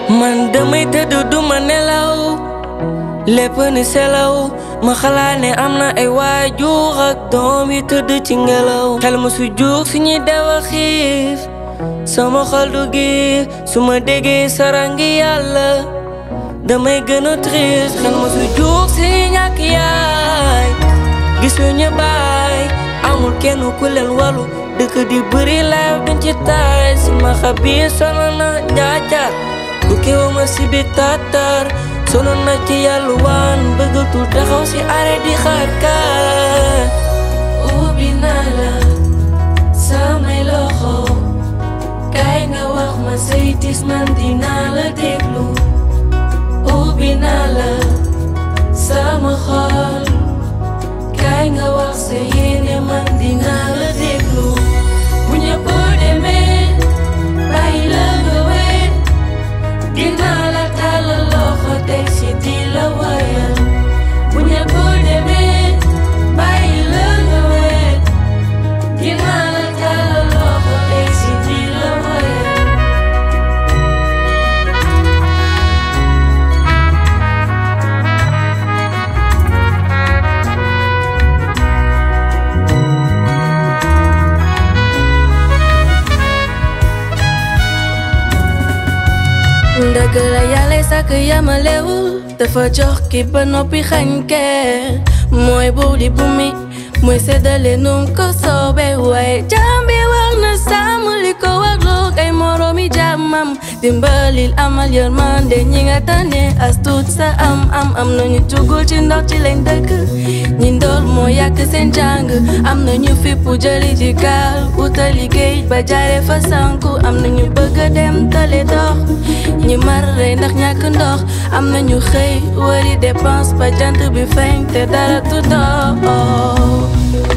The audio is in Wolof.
man damay tëdd duma nelaw lépp ni selaw ma xalaat ne am na ay waajur ak doom yi tëdd ci ngelaw xel ma su juug suñuy dewa xiif sama xol du giif su ma déggee sarangi yàlla damay gën a triste xel ma su juug si ñàkk yaay gisuñu baay amul kenn ku leen walu dëkk di bëri laaw duñ ci taay si ma xabiir sono na njaajaar bu kew ma si bi tatar sono na ci yàlla waan bëggatul taxaw si arrêt di xaar kaar ubbi naa la samay loxo kaay nga wax ma say tis man dinaa la déglu ubbi naa la sama xol kaay nga wax sa yéene man dinaa la déglu bu ñëpp demee bàyyi la nga wéet dinaa la tàllal loxo teg si di la wayal bu ñëpp demee bàyyi la nga wéet dinaa la tàllal loxo teg si di la wayal dëgg la yàlla sàkk yamalewul dafa jox ki ba noppi xañ kee mooy buur di bumi mooy séddale num ko soobee waaye jaam bi war na sàmm li ko warloog ay moroomi jaamam dimbalil amal yërmande ñi nga tane as tuut sa am am am nañu tugul ci ndox ci lañ dëkk ñi ndool moo yàq seen jàng am nañu fippu jëli ji gaal utali géej ba jaare fa sanku am nañu bëgg a dem tale dox ñi mar rey ndax ñàkk ndox am nañu xëy wari dépense ba jant bi feeñ te dara du dox